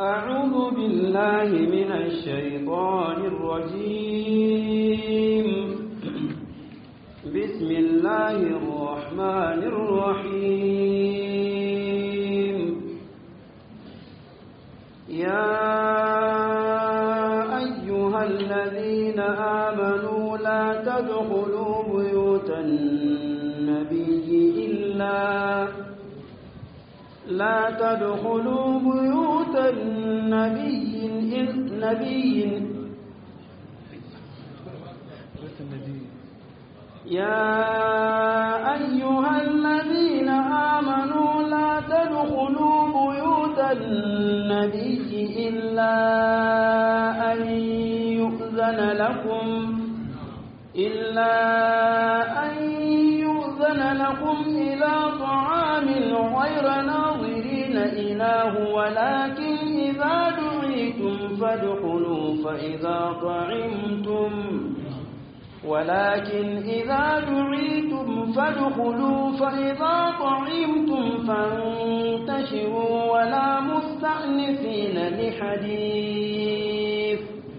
أعوذ بالله من الشيطان الرجيم بسم الله الرحمن الرحيم يا أيها الذين آمنوا لا تدخلوا بيوت النبي إلا لا تدخلوا بيوت النبي النبي يا أيها الذين آمنوا لا تدخلوا بيوت النبي إلا أن يؤذن لكم إلا أن يؤذن لكم إلى طعام غير ناظرين إله ولكن إذا دعيتم فادخلوا فإذا طعمتم ولكن إذا دعيتم فادخلوا فإذا طعمتم فانتشروا ولا مستأنسين لحديث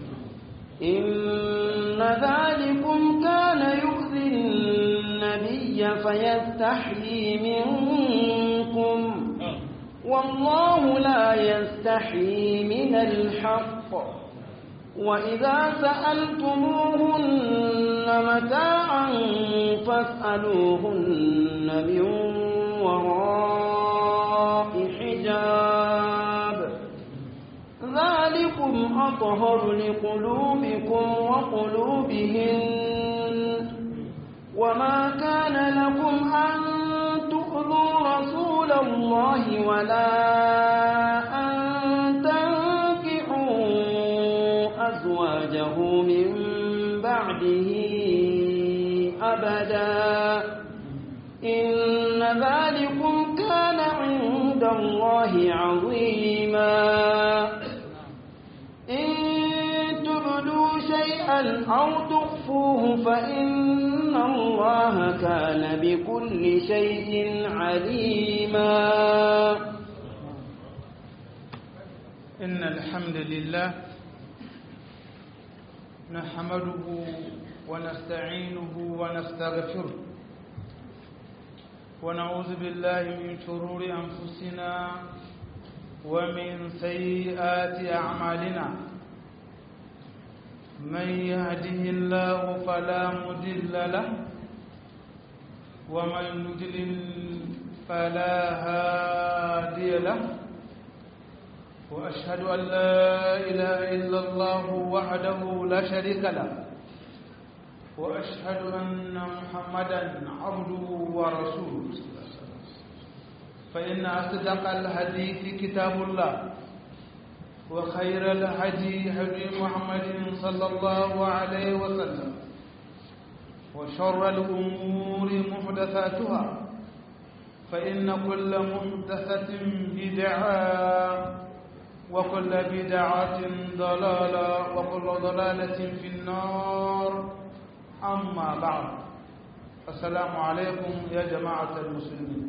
إن ذلكم كان يؤذي النبي فيستحيي منكم والله لا يستحيي من الحق وإذا سألتموهن متاعا فاسألوهن من وراء حجاب ذلكم أطهر لقلوبكم وقلوبهن وما كان لكم أن تؤذوا رسول الله ولا أن تنكحوا أزواجه من بعده أبدا إن ذلكم كان عند الله عظيما إن تبدوا شيئا أو تخفوه فإن الله كان بكل شيء عليما إن الحمد لله نحمده ونستعينه ونستغفره ونعوذ بالله من شرور أنفسنا ومن سيئات أعمالنا من يهده الله فلا مضل له ومن يضلل فلا هادي له وأشهد أن لا إله إلا الله وحده لا شريك له وأشهد أن محمدا عبده ورسوله فإن أصدق الحديث كتاب الله وخير الهدي هدي محمد صلى الله عليه وسلم وشر الأمور محدثاتها فإن كل محدثة بدعة وكل بدعة ضلالة وكل ضلالة في النار أما بعد السلام عليكم يا جماعة المسلمين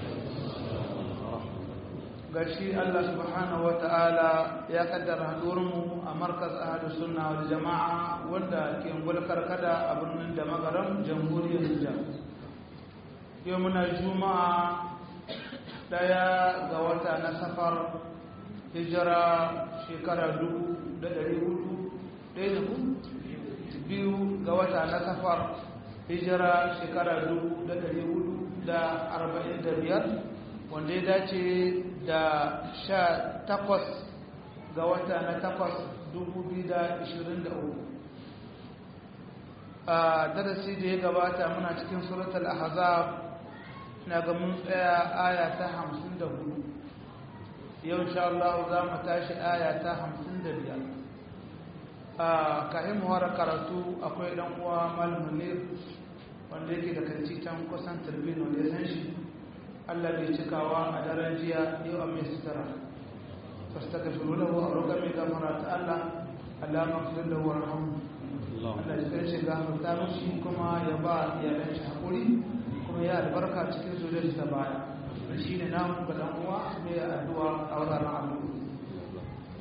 gashi Allah subhanahu wata'ala ya kaddara hadurinmu a markaz ahadu sunna wal jama'a wanda ke gulkar kada a birnin da magaram jamhuriyar Nijar yau muna juma'a daya ga wata na safar hijira shekara dubu da dari hudu ɗaya da ku biyu ga wata na safar hijira shekara dubu da dari hudu da arba'in da biyar wanda ya dace da sha takwas ga wata na takwas dubu biyu da ishirin da uku a darasi da ya gabata muna cikin suratul ahzab na ga mun tsaya aya ta hamsin da hudu yau insha Allah za mu tashi aya ta hamsin da biyar a kahin muhara karatu akwai dan uwa malam ne wanda yake da kanci can kusan turbin wanda ya san shi Allah bai cikawa a daren jiya yau a mai sutura fasta ka shuru da wa roƙa mai gamara ta Allah Allah mafi da wa rahamu Allah ya kai shi gafarta mishi kuma ya ba iyalan shi haƙuri kuma ya albarka cikin zuriyar ta baya shi ne namu ga dan uwa mai addu'a a wannan al'amari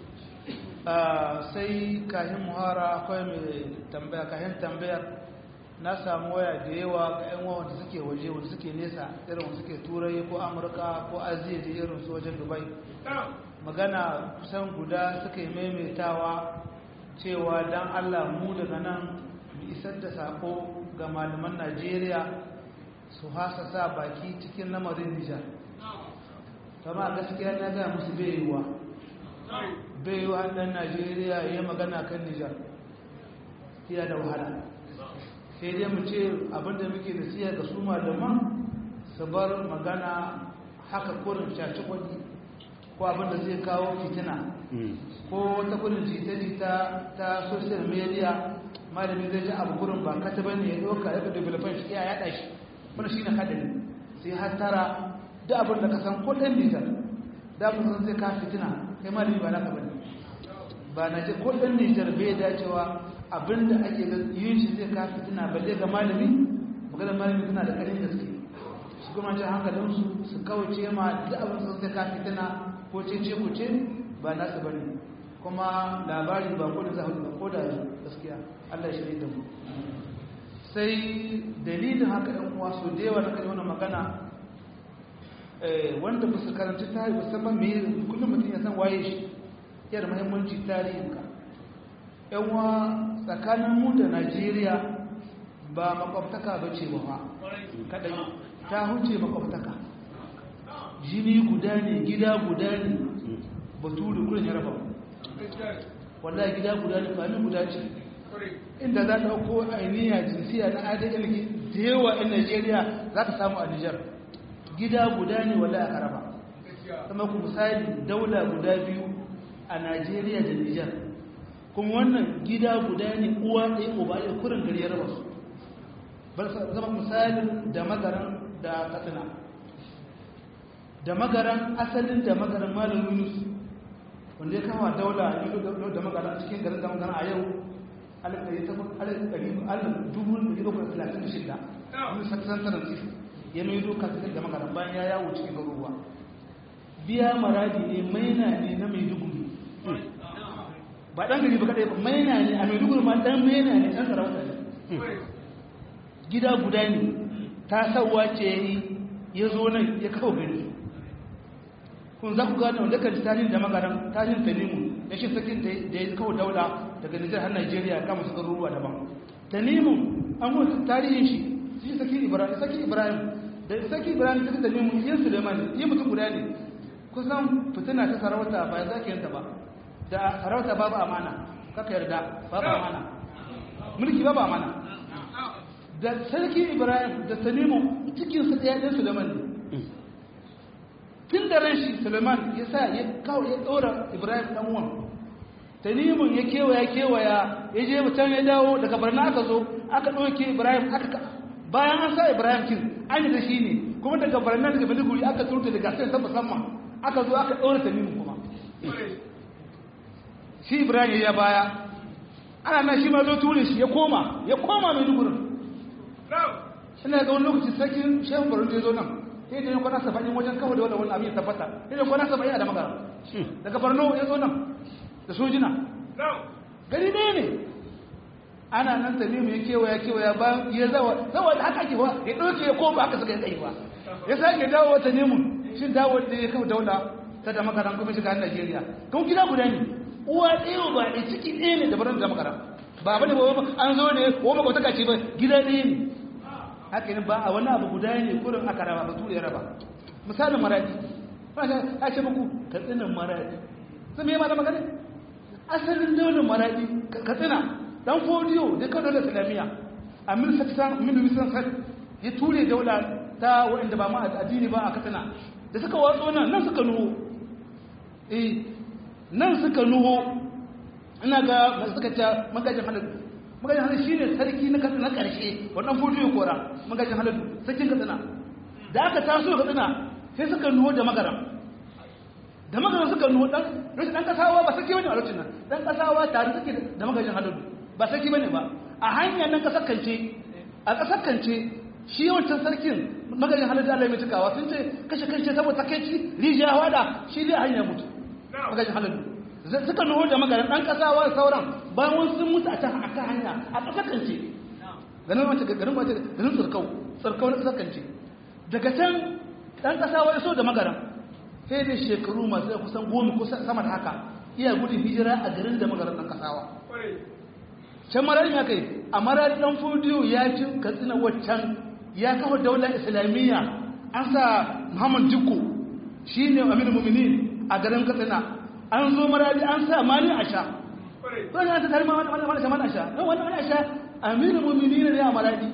sai kahin muhara akwai mai tambaya kahin tambayar na samu waya da yawa ga 'yan wanda suke waje wanda suke nesa irin wanda suke turai ko amurka ko aziya da irin su wajen dubai magana kusan guda suka yi maimaitawa cewa don allah mu daga nan mu isar da sako ga malaman najeriya su hasa sa baki cikin lamarin nijar kama gaskiya na gaya musu bai yiwuwa bai yiwuwa ɗan najeriya ya magana kan nijar iya da wahala sai dai mu ce abinda muke da siya ga su malaman su bar magana haka kurin shaci kwadi ko abinda zai kawo fitina ko wata kurin jita-jita ta social media malami zai ji abu kurin ba kata bane ya ɗauka ya ga development shi ya yaɗa shi wani shi na hadari sai har tara da abin da ka san kudin nijar da abin sun zai ka fitina kai malami ba naka bane ba na ce kudin nijar bai dacewa abin da ake yin shi zai ka fitina balle ga malami maganar malami suna da karin gaske su kuma ce hankalinsu su kawace ma da abin sun zai ka fitina ko ce ce ku ce ba nasu bane kuma labari ba ko da za ba ko da gaskiya Allah shi da mu sai dalilin haka ɗan uwa so da yawa na kai wannan magana wanda ba su karanci tarihi musamman me kullum mutum ya san waye shi yana muhimmanci tarihin ka yan uwa tsakanin mu da Najeriya ba makwabtaka ba ce ba kadai ta huce makwabtaka jini guda ne gida guda ne baturi kurin ya raba wallahi gida guda ne fami guda ce inda za ta ɗauko ainiya jinsiya na adl da yawa 'yan najeriya za ka samu a nijar gida guda ne wanda aka raba kuma ku misali daula guda biyu a najeriya da nijar kuma wannan gida guda ne uwa ɗaya uba ɗaya kurin gari ya raba su bar zama misalin da magaran da katsina da magaran asalin da magaran malam yunus wanda ya kama daula da magaran cikin garin da magaran a yau shida wani saksantarar tsifi ya mai doka cikin da magana bayan ya yawo cikin garuruwa biya maradi ne maina ne na maiduguri ba ɗan gari ba kaɗai ba maina ne a maiduguri ma ɗan maina ne ɗan sarauta ne gida guda ne ta sauwa ce ya yi ya zo nan ya kawo gari kun za ku gane wanda kan tarihin da magaran tarihin tanimu ya shi sakin da ya kawo daula daga nijar har najeriya kama su garuruwa daban tanimu an mutu tarihin shi shi saki ibrahim saki ibrahim da saki ibrahim ta tanimu yin suleiman yi mutum guda ne kusan fitina ta sarauta ba ya zaki yanta ba da sarauta babu amana kaka yarda babu amana mulki babu amana da sarki ibrahim da tanimu cikin su ɗaya ɗin suleiman ne tun da ran shi suleiman ya sa ya kawo ya ɗora ibrahim ɗan uwan tanimun ya kewaya kewaya ya je mutum ya dawo daga barna aka zo aka ɗauke ibrahim aka bayan an sa ibrahim kin an yi da shi ne kuma daga barna daga maiduguri aka turta daga sai ta musamman aka zo aka ɗora tanimun kuma shi ibrahim ya baya ana nan shi ma zo ture shi ya koma ya koma maidugurin ina ga wani lokaci sarkin shehu barun da ya zo nan sai da kwana saba'in wajen kawo da wani abin ya tabbata sai da kwana saba'in a da magana daga barno ya zo nan da sojina gari ne ne ana nan tamimu ya kewaya kewaya ba ya zawa zawa da haka ake wa ya ɗauke ya koma haka suka yi tsayi ba ya sake dawo wata nemu shi dawo da ya kawo daula ta da makaran kuma shiga Najeriya kuma gida guda ne uwa ɗaya ba da ciki ɗaya ne da barin da makaran ba bane ba an zo ne ko ba kwataka ce ba gida ɗaya ne haka ne ba a wani abu guda ne kurin aka raba ba tura ya raba misalin maradi a ce muku katsinan maradi sun yi mana magana asalin daunin maradi katsina dan fodiyo da kan daular islamiyya a mil saksan mil wisan sak ya ture daula ta waɗanda ba ma addini ba a katsina da suka watso nan nan suka nuho eh nan suka nuho ina ga suka ta magajin halin magajin halin shine sarki na katsina karshe wannan fodiyo kora magajin halin sarkin katsina da aka taso katsina sai suka nuho da magaram da magaram suka nuho dan rashin dan kasawa ba sarki bane a lokacin nan dan kasawa tare suke da magajin halin ba sarki bane ba a hanyar nan kasar kance a kasar kance shi wancan sarkin magajin halin da Allah ya cikawa sun ce kashe kashe saboda takeici rijiya wada shi dai hanya mutu magajin halin suka nuhu da magaran ɗan ƙasawa sauran bayan wani sun mutu a can a kan hanya a ƙasakance ganin wace garin wace garin tsirkau tsirkau na ƙasakance daga can ɗan ƙasawa ya so da magaran sai da shekaru masu kusan goma ko sama da haka iya gudun hijira a garin da magaran ɗan ƙasawa can marari ya kai a marari ɗan fudiyo ya ci katsina waccan ya kafa daular islamiyya an sa muhammad jikko shi ne aminu mumini a garin katsina an zo marari an sa mani a sha wani an ta tare ma wani wani wani a sha don wani wani a sha aminu mumini ne a marari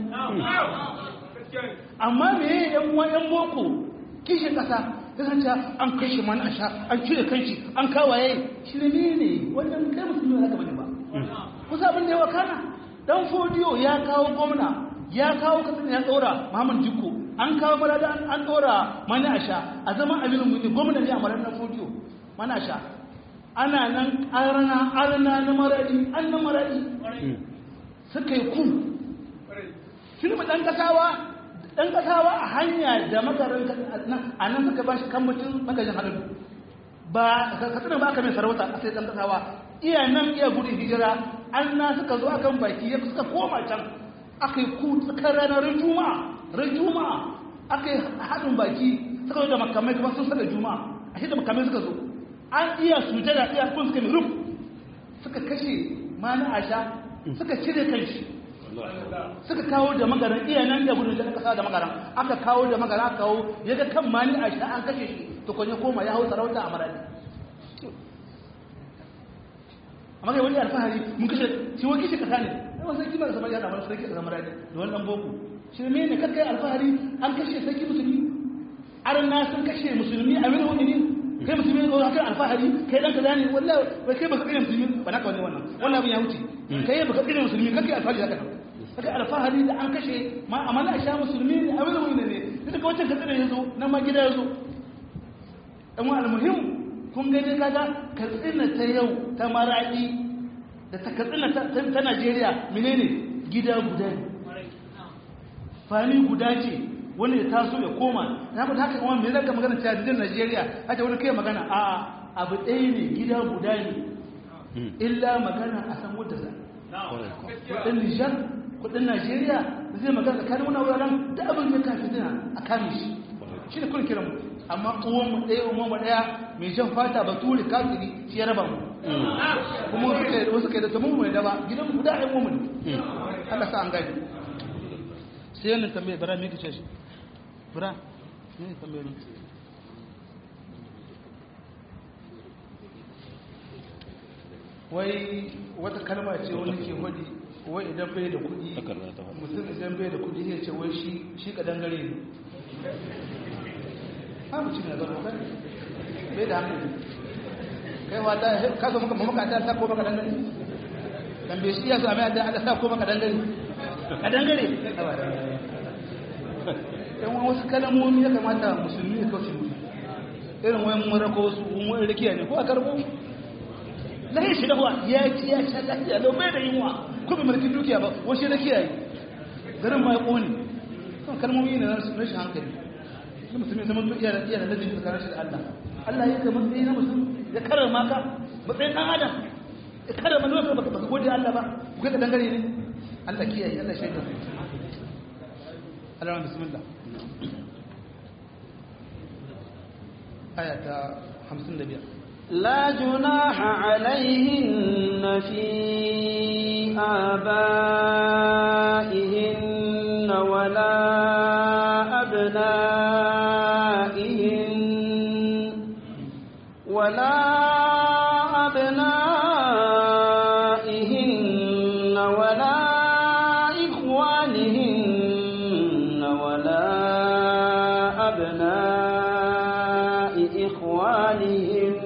amma me ya yan yan boko kishin kasa ya san cewa an kashe mani a sha an cire kanshi an kawaye shi ne ne wannan kai musulmi ne haka bane ba kusa abin da ya wakana dan fodiyo ya kawo gwamna ya kawo kasan ya tsora Muhammad Jikko an kawo marada an tsora mani a sha a zaman aminu muni gwamna ne a marar dan fodiyo mana sha ana nan arna arna na maradi an na maradi suka yi ku shi ne dan kasawa dan kasawa a hanya da makarar a nan suka ba shi kan mutum magajin halin ba katsinan ba aka mai sarauta a sai dan kasawa iya nan iya gudun hijira an na suka zo akan baki ya suka koma can aka yi ku tsakar ranar juma'a ran juma'a aka yi haɗin baki suka zo da makamai kuma sun saka juma'a a shi da makamai suka zo an iya sujada iya kun suka mai ruf suka kashe mani asha suka cire kanshi suka kawo da magaran iya nan da gudun da kasa da magaran aka kawo da magaran aka kawo ya ga kan mani asha an kashe shi to kwanye koma ya hau sarauta a maradi amma kai wani alfahari mun kashe shi wani kishe kasa ne yawan sarki ba da samar yana wani sarki a samar da wani dan boko shi ne ne kakkai alfahari an kashe sarki musulmi arna sun kashe musulmi a wani wani ne kai musulmi ne kan alfahari kai dan kaza ne wallahi wai kai baka kire musulmi ba naka wani wannan wallahi abin ya wuce kai baka kire musulmi kake alfahari haka nan kake alfahari da an kashe ma amana a sha musulmi ne a wani wani ne duka wancan katsina ya zo nan ma gida ya zo dan wa almuhim kun gani kaga katsina ta yau ta maradi da ta katsina ta Najeriya menene gida guda ne fani guda ce wani ya taso ya koma na ku haka kuma me zaka magana cewa dijin Najeriya haka wani kai magana a abu ɗaya ne gida guda ne illa magana a san wadda za kudin Nijar kudin Najeriya zai magana tsakanin wani wuraren da abin da ka fitina a kame shi shi ne kun kira mu amma uwan mu ɗaya uwan mu ɗaya mai jan fata bature kafiri shi ya raba mu kuma wasu kai da tamu mai daba gidan guda ɗan mu ne Allah sa an gani sai yanin tambaye bara me kace shi bara ne tambaye ni wai wata kalma ce wani ke hudi wai idan bai da kudi mutum idan bai da kudi ya ce wai shi shi ka dangare ne ha mutum ne zama kai bai da hankali kai wata ka zo maka mamaka ta sa ko maka dangare dan bai shi ya sami da sa ko maka dangare ka dangare yan wasu kalamomi ya kamata musulmi ya kauce musu irin wayan marako wasu wani rikiya ne ko a karbo lahi shi dahuwa ya ci ya sha lafiya lau bai da yunwa ko bai mulkin dukiya ba wasu rikiya yi garin ma ya kone kan kalmomi ne na rashin hankali na musulmi zama iya da iya da lalini tsakanin shi da Allah Allah ya ka matsayi na musulmi ya karar maka matsayin ɗan adam ya karar mana wasu baka gode Allah ba ku kai ka dangare ne Allah kiyaye Allah shaidar Allah bismillah آية 55 لا جناح عليهن في آبائهن ولا أبنائهن ولا أبنائهن ولا إخوانهن ولا أبناء إخوانهن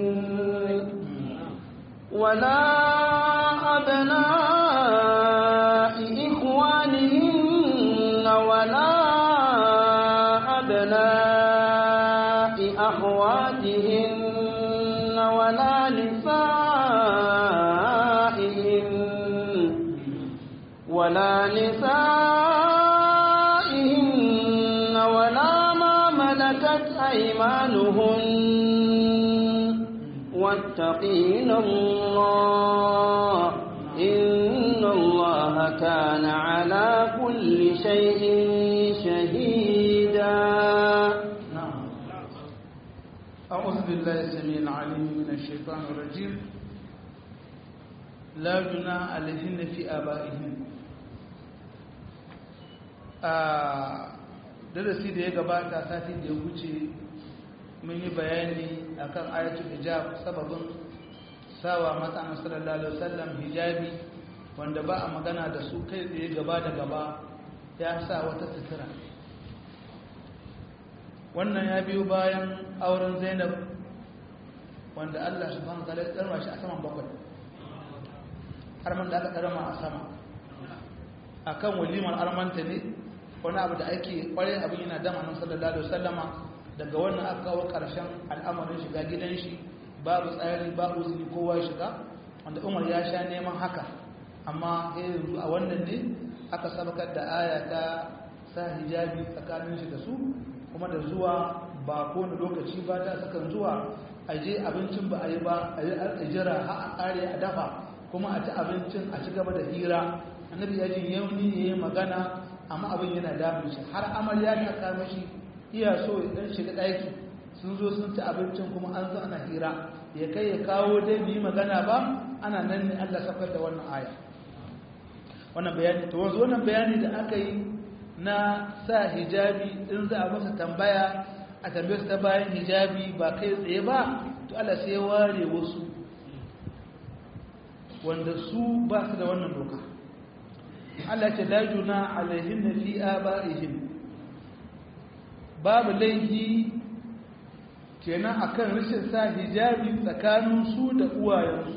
ولا أبناء إخوانهن ولا أبناء أخواتهن ولا نسائهن ولا نسائهن ولا ما ملكت أيمانهن واتقين الله إن الله كان على كل شيء شهيدا نعم أعوذ بالله السميع العليم من الشيطان الرجيم لا جناح عليهن في آبائهن darasi da ya gabata satin da ya wuce mun yi bayani akan ayatul hijab sababin sawa mata na sallallahu alaihi wasallam hijabi wanda ba a magana da su kai tsaye gaba da gaba ya sa wata sutura wannan ya biyo bayan auren zainab wanda allah subhanahu wa ta'ala ya tsarma shi a saman bakwai arman da aka tsarma a sama akan walimar armanta ne wani abu da ake kwarai abin yana dama nan sallallahu alaihi wasallama daga wannan aka kawo karshen al'amarin shiga gidan shi babu tsari babu zini kowa ya shiga wanda umar ya sha neman haka amma yanzu a wannan ne aka sabakar da aya ta sa hijabi tsakanin shi da su kuma da zuwa ba kowane lokaci ba ta sakan zuwa a je abincin ba a yi ba a yi jira har a kare a dafa kuma a ci abincin a ci gaba da hira annabi ya jin yauni ya yi magana amma abin yana damun shi har amarya ta kama shi iya so ya dan shiga ɗaki sun zo sun ci abincin kuma an zo ana hira ya kai ya kawo dai bi magana ba ana nan ne Allah sakar da wannan aya wannan bayani to wanzu wannan bayani da aka yi na sa hijabi in za a masa tambaya a tambaye su ta bayan hijabi ba kai tsaye ba to Allah sai ya ware wasu wanda su ba su da wannan doka Allah ce la juna alaihin fi abaihim babu laifi kenan akan rashin sa hijabi tsakanin su da uwayensu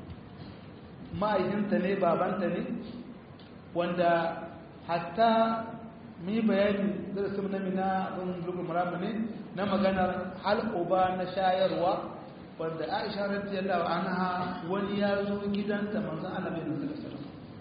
ma'aikinta ne babanta ne wanda hatta mu yi bayani darasin na mina abin rubin muramu ne na maganar halƙoba na shayarwa wanda aisha radiyallahu anha wani ya zo gidanta manzon Allah bai nasu da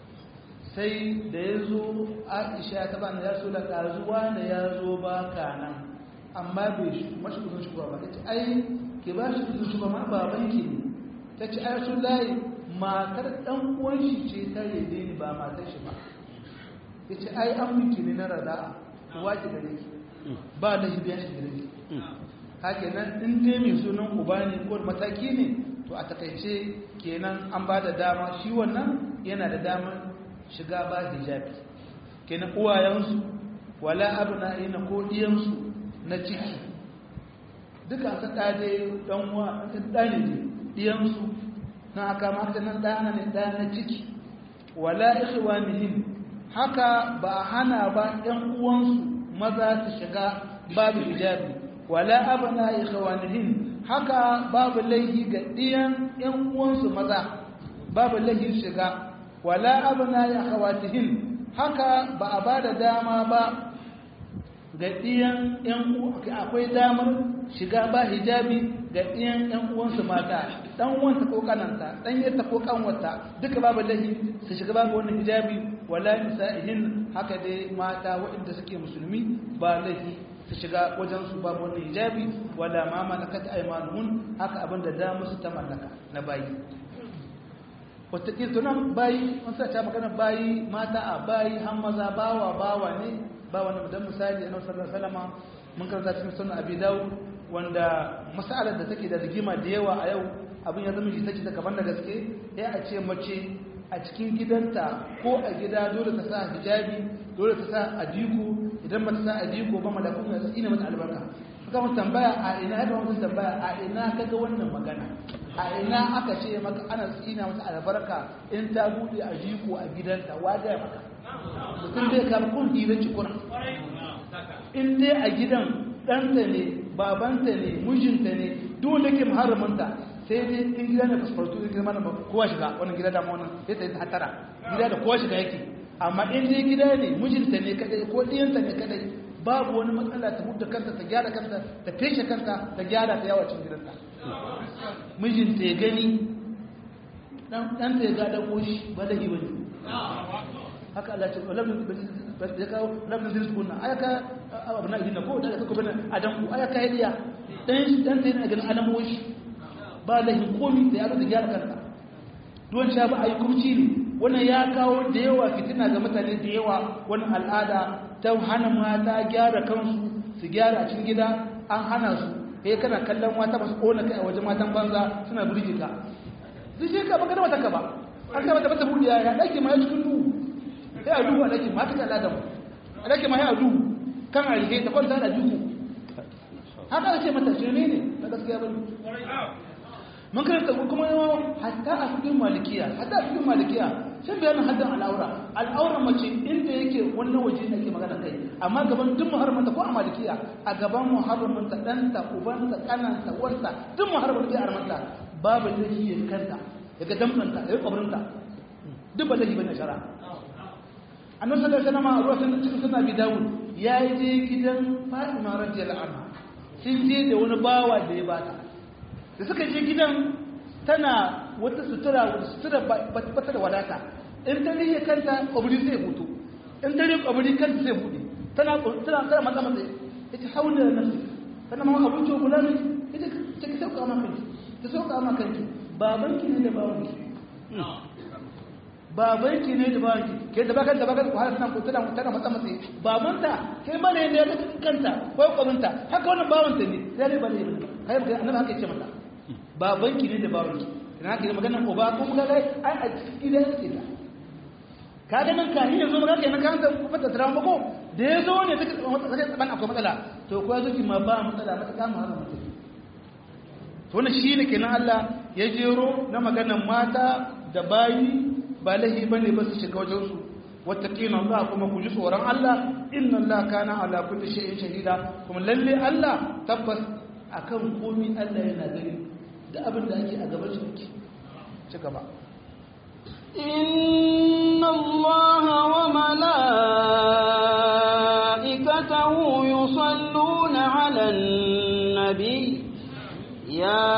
sai da ya zo aisha ta bani ya so da ƙazuwa da ya zo ba ka nan amma bai mashi kudin shugaba ba ta ce ai ke ba shi kudin shugaba ma baban ki ne ta ce ai sun layi matar ɗan uwan shi ce ta rede ni ba matar shi ba ya ce ai an miki ne na rada kuwa ki gare ki ba da shi biyan shi gare ki haka nan in dai mai sunan uba ne ko mataki ne to a takaice kenan an ba da dama shi wannan yana da damar shiga ba hijabi kenan uwayensu wala abna'ina ko diyansu na ciki duka ta dade dan uwa dan ne diyansu na aka maka nan dana ne dan na ciki wala ikhwanihim haka ba hana ba ɗan uwansu maza su shiga babu hijabi wala abna ikhwanihim haka babu laihi ga diyan ɗan uwansu maza babu laihi shiga wala abna ya khawatihin haka ba a ba da dama ba ga ɗiyan ‘yan akwai damar shiga ba hijabi ga ɗiyan ‘yan uwansu mata ɗan wanta ko kananta ɗan yadda ko kanwata duka babu lahi su shiga babu wani hijabi wala nisa'ihin haka dai mata waɗanda suke musulmi ba lahi su shiga wajen su babu wani hijabi wala ma malakat aymanuhun haka abin da damar su ta mallaka na bayi wataƙil tunan bayi an sa ta magana bayi mata a bayi har maza bawa bawa ne ba wani dan misali annabi sallallahu alaihi wasallam mun karanta cikin sunan abi dawud wanda mas'alar da take da rigima da yawa a yau abin ya zama jita ta kaman da gaske ya a ce mace a cikin gidanta ko a gida dole ta sa hijabi dole ta sa adiku idan ba ta sa adiku ba malakun ya tsine mata albarka suka mun tambaya a ina ya mun tambaya a ina kaga wannan magana a ina aka ce maka ana tsina mata albarka in ta bude adiku a gidanta wa ga maka mutum zai kama kun hira cikuna in dai a gidan ɗanta ne babanta ne mijinta ne dole ke muharraminta sai dai in gida ne fasfartu in gida mana kowa shiga wannan gida da wannan sai ta yi hatara gida da kowa shiga yake amma in dai gida ne mijinta ne kadai ko ɗiyanta ne kadai babu wani matsala ta hudu kanta ta gyara kanta ta feshe kanta ta gyara ta yawa cikin gidanta mijinta ya gani ɗanta ya gada ƙoshi ba da yi wani haka Allah ce ya kawo labin zai sukuna ayaka abu na idina ko da ya kuka bane adam ku ayaka ya diya dan dan sai na ganin alamoshi ba lahin komi da yaro da gyara kanka don sha ba a yi kurci ne wannan ya kawo da yawa fitina ga mutane da yawa wani al'ada ta hana mata gyara kansu su gyara a cikin gida an hana su eh kana kallon mata ba su kona kai a wajen matan banza suna burge ka zai je ka baka da mata ka ba an ka mata mata buriya ya dake ma ya cikin duhu sai a duhu a dake ma ta kalla da mu a dake ma ya a duhu kan a rike ta kwanta da duhu haka ake mata shirme ne na gaskiya bane mun karanta kuma yawa hatta a cikin malikiya hatta a cikin malikiya sun bayanin haddan al'aura al'aura mace inda yake wannan waje ne ake magana kai amma gaban duk muharramanta ko a malikiya a gaban muharramanta ɗanta ubanta kananta wanta duk muharramanta ya armanta babu laifi ya kanta daga damɗanta ya yi ƙwabarinta duk ba laifi bane shara annabi sallallahu alaihi wasallam a ruwan cikin sunan bi dawud ya je gidan fatima radiyallahu anha sun je da wani bawa da ya bata da suka je gidan tana wata sutura wata sutura bata da wadata in ta riye kanta kwabri zai hutu in ta riye kwabri kanta zai buɗe tana tana tana matsa matsa ita haula da nafsi tana ma abinci kula ne ita ta ki sauka ma kanki ta sauka ma kanki babanki ne da babanki babanki ne da babanki ke da bakan da bakan ku har tana tana tana matsa matsa babanta kai ba ne da kanta ko kwabrinta haka wannan babanta ne sai ne ba ne kai annabi haka yace mata babanki ne da babanki ina ke magana ko ba ko muka gai ai a cikin gidan yake da ka ga nan ka yanzu muka kai nan kan da kuma da drama ko da yazo ne take take ban akwai matsala to ko yazo ki ma ba matsala mata kama har mutum to wannan shine kenan Allah ya jero na maganar mata da bayi ba lahi bane ba su shiga wajen su wattaqina Allah kuma ku ji tsoron Allah inna Allah kana ala kulli shay'in shahida kuma lalle Allah tabbas akan komai Allah yana gani da abin da ake a gaban shi ci gaba إن الله وملائكته يصلون على النبي يا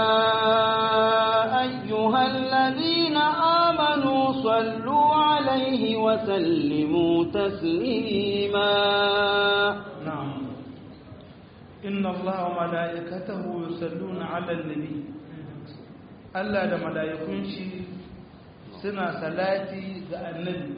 أيها الذين آمنوا صلوا عليه وسلموا تسليما نعم إن الله وملائكته يصلون على النبي Allah da mala'ikun shi suna salati ga annabi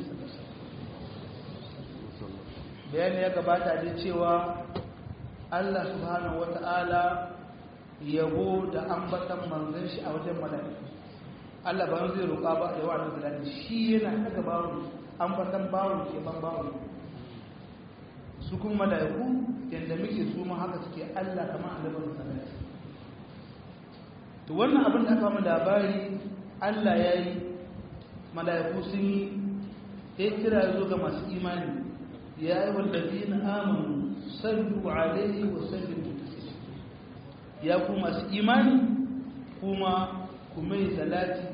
bayani ya gabata da cewa Allah subhanahu wata'ala yabo da ambatan manzon shi a wajen mala'iku Allah ba zai roƙa ba da yawa da salati shi yana daga bawon ambatan bawon ke ban bawon su kuma mala'iku yadda muke su ma haka suke Allah kamar annabin salati to wannan abin da aka mu labari Allah ya yi mala'iku sun yi ya kira zo ga masu imani ya yi wallazi na amonu sallu alaihi wa sallimu ya ku masu imani kuma ku mai salati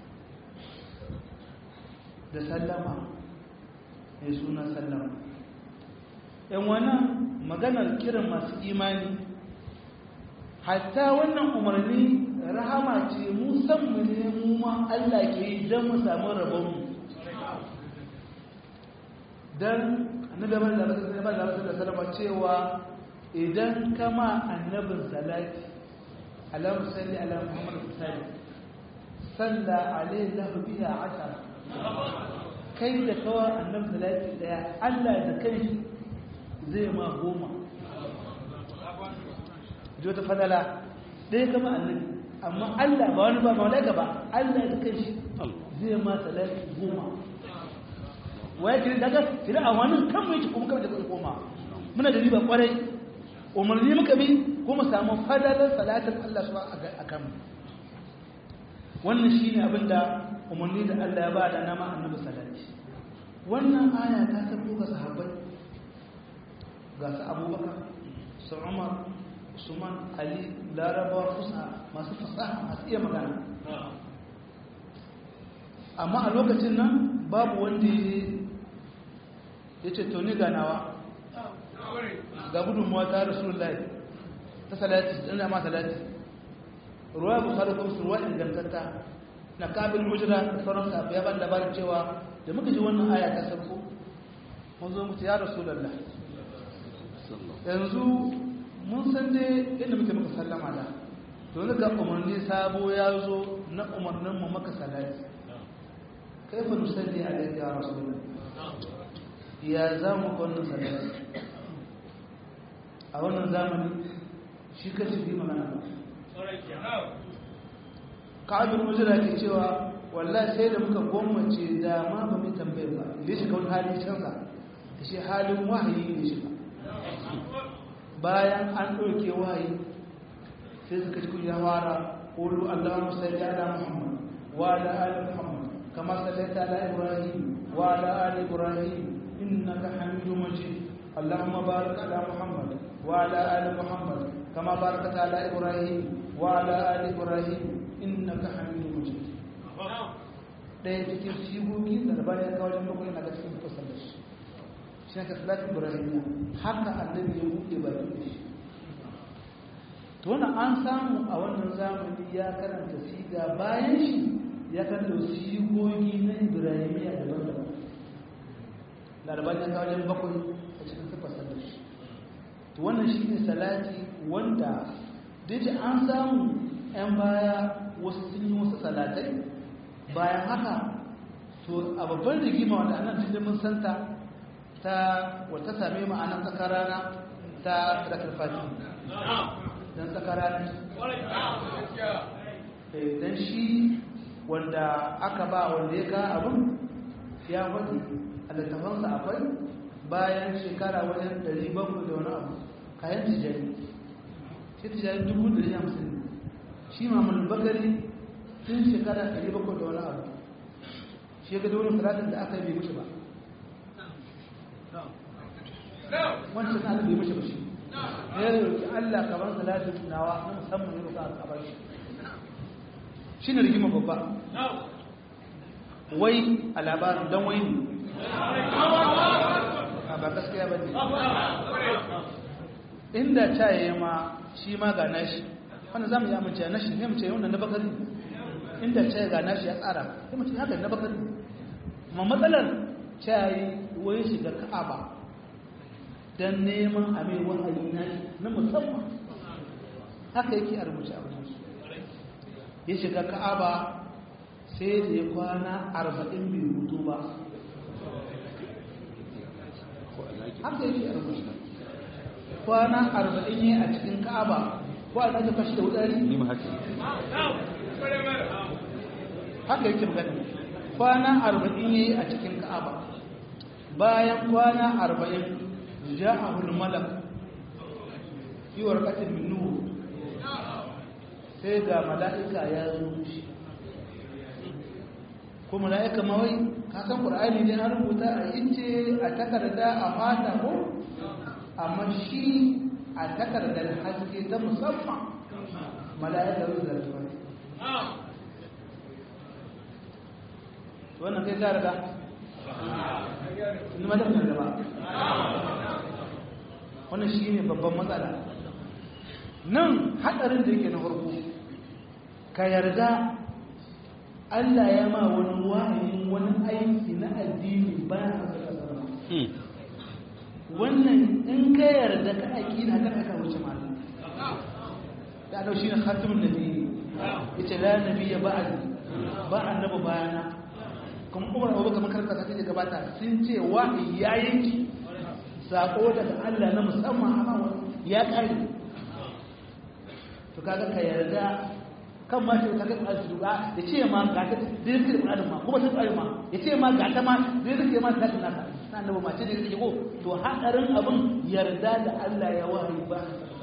da sallama mai suna sallama yan wannan maganar kiran masu imani hatta wannan umarni rahama ce musamman ne mu ma Allah ke yi don mu samu rabonmu don annabi ba da rasu da salama cewa idan kama annabin salati alamu salli ala muhammadu salli salla alaihi lahu biya ashara kai da kawa annabin salati daya Allah da kai zai ma goma ji wata fadala ɗaya kama annabi amma Allah ba wani ba malaika ba Allah da kai shi zai ma salati goma waye kiri daga kiri a wani kan mai ci kuma kan da koma muna da riba kwarai umarni muka bi kuma samu fadalar salatin Allah su a kan wannan shine abin da umarni da Allah ya ba da nama annabi salati wannan aya ta tabo ga sahabbai ga su abubakar su umar usman ali larabawa fusa masu fasaha masu iya magana amma a lokacin nan babu wanda ya ce to ni ganawa ga gudunmuwa ta rasulullahi ta salati ɗan ma salati ruwa bukari kuma su ruwa ingantatta na kabin hujira da sauran sabu ya ban labarin cewa da muka ji wannan aya ta sarko mun zo mutu ya rasulallah yanzu mun san dai inda muke muka sallama da to to ne ga umarni sabo ya zo na umarnin mu maka salati kaifa nusalli alayka ya rasulullah ya za mu wannan salati a wannan zamani shi kace bi magana ka'abin mujira ke cewa wallahi sai da muka gwammace da ma ba mu tambaye ba da shi kawai hali canza da shi halin wahayi ne shi bayan an ɗauke wahayi sai suka ci kuya fara ƙulu allahumma salli ala muhammad wa ala ali muhammad kama sallaita ala ibrahim wa ala ali ibrahim innaka hamidum majid اللهم بارك على محمد وعلى آل محمد كما باركت على إبراهيم وعلى آل إبراهيم إنك حميد مجيد ɗaya cikin sigogi da albani ya kawo jami'a kuma yana cikin fasar da shi shi ka salatin ibrahimiya haka annabi ya buɗe baki da shi to wannan an samu a wannan zamani ya karanta siga bayan shi ya karanta sigogi na ibrahimiya daban-daban larabar ya kawo jami'a bakwai a cikin fasar da shi to wannan shi ne salati wanda duk an samu 'yan baya wasu sun yi wasu salatai bayan haka to a babban rigima wanda annan cikin mun santa ta wata same mu anan tsakarana ta rakar fati dan tsakarana dan shi wanda aka ba wanda ya ga abin ya wani a littafansa akwai bayan shekara wajen 700 da wani abu kayan tijari shi tijari 1,150 shi mamun bakari tun shekara 700 da wani abu shi ga daunin salatin da aka yi bai mushi ba wancan na bai mushi ba shi ya roƙi allah kaban salatin nawa na musamman ya roƙa a bar shi shi ne rigima babba wai a labarin don wai ne ba gaskiya ba ne inda ta yi ma shi ma ga nashi wanda za mu yi amince na shi ne mu ce wannan na bakari inda ce ga nashi ya tsara sai mutum haka na bakari ma matsalar ce yi wai shiga ka'aba don neman a mai wahayi na na musamman haka yake a rubuce a wajen su ya shiga ka'aba sai da ya kwana arba'in bai hutu ba haka yake a rubuce kwana arba'in ne a cikin ka'aba ko a zaka fashi da wudari ni ma haka haka yake magana kwana arba'in yayi a cikin ka'aba bayan kwana arba'in ja'ahu al-malak fi warqatin min nur sai ga mala'ika ya zo shi ko mala'ika ma wai ka san qur'ani ne an rubuta a ince a takarda a fata ko amma shi a takardar haske ta musamman mala'ika zai zartuwa wannan kai ta riga ni madar da ba wannan shi ne babban matsala nan haɗarin da yake na farko ka yarda Allah ya ma wani wahayin wani aiki na addini bayan a ƙasa wannan in ka yarda ka aiki na kan aka wuce malam da dau shine khatimun nabi yace la nabiyya ba'di ba annabi bayana kuma Umar Abu Bakar makaranta ta ce gabata sun ce wahayi ya yanki sako daga Allah na musamman amma ya kare to kaga ka yarda kan ma shi kaga Qur'ani su duba ya ce ma ga ta dai da Qur'ani ma kuma sai Qur'ani ma ya ce ma ga ta ma dai da ma ta naka na annabi mace da yake ko to hadarin abin yarda da Allah ya wahayi ba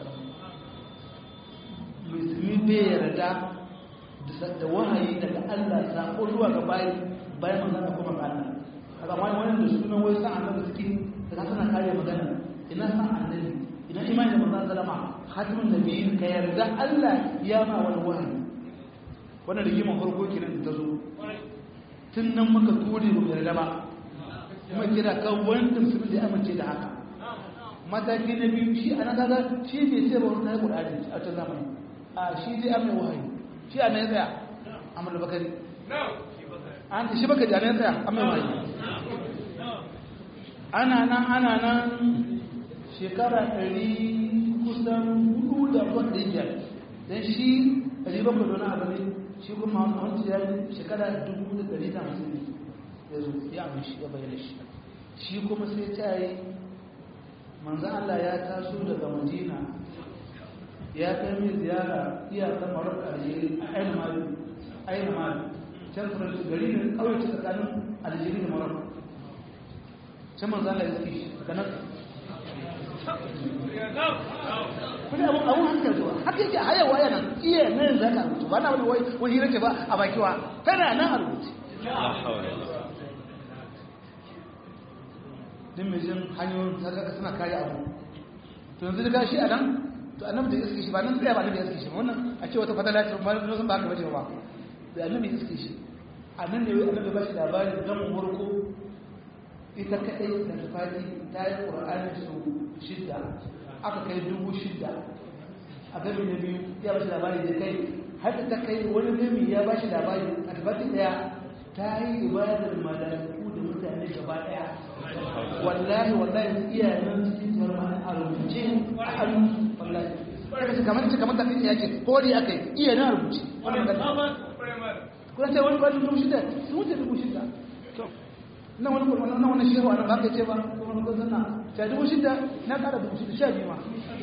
musulmi bai yarda da wahayi daga Allah sako zuwa ga bayi bayan manzon kuma ga Allah kaga wani wani da sunan wai sa annabi suke da suna kare magana ina sa annabi ina imani da manzon sallama khatimun nabiyyin ka yarda Allah ya ma wani wahayi wannan rigimar farko kenan da ta zo tun nan muka ture mu yarda ba kuma kira kan wanda musulmi da amince da haka mataki na biyu shi ana kaga shi bai sai ba wani Qur'ani a cikin zamani a shi dai amma wahayi shi ana ya tsaya amma bakari an shi baka da ya tsaya amma wahayi ana nan ana nan shekara ɗari kusan hudu da wanda biyar dan shi ɗari bakwai don abu ne shi kuma wani ya yi shekara dubu da ɗari da hamsin ne ya zo ya abin shi ya bayyana shi shi kuma sai ta yi manzan Allah ya taso daga madina ya kai mai ziyara iyakar marokka aljeri a ainihin mali ainihin mali can faransu gari ne kawai ta tsakanin aljeri da marokka can manzan Allah ya zaki daga nan kuma abun abun hankali zuwa haka yake a hayawa yana iya nan za ka rubutu ba na wani wai wani hira ce ba a bakiwa tana nan a rubuce din mai jin hanyoyin sarkaka suna kare abu to yanzu daga shi a nan to annabi da iske shi ba nan tsaya ba annabi ya iske shi wannan a ce wata fadala ce ba na san ba ka bace ba da annabi ya iske shi a nan ne wai annabi ba shi labarin dan murko ita kadai da tafadi ta yi qur'ani su shidda aka kai dubu shidda a gami na biyu ya ba shi labari da kai har ta kai wani gami ya ba shi labari a tafadi daya ta yi ibadar malaiku da mutane gaba daya wallahi wallahi iyayen cikin tarmani a rubuce a hannu wallahi kace kamar ce kamar tafi yake ko dai akai iya na rubuce wannan magana kuma sai wani kwalin dubu shida sun wuce dubu shida nan wani kwalin nan wani shehu anan ba ka ce ba kuma wani kwalin na ta dubu shida na kara dubu shida sha biyu ma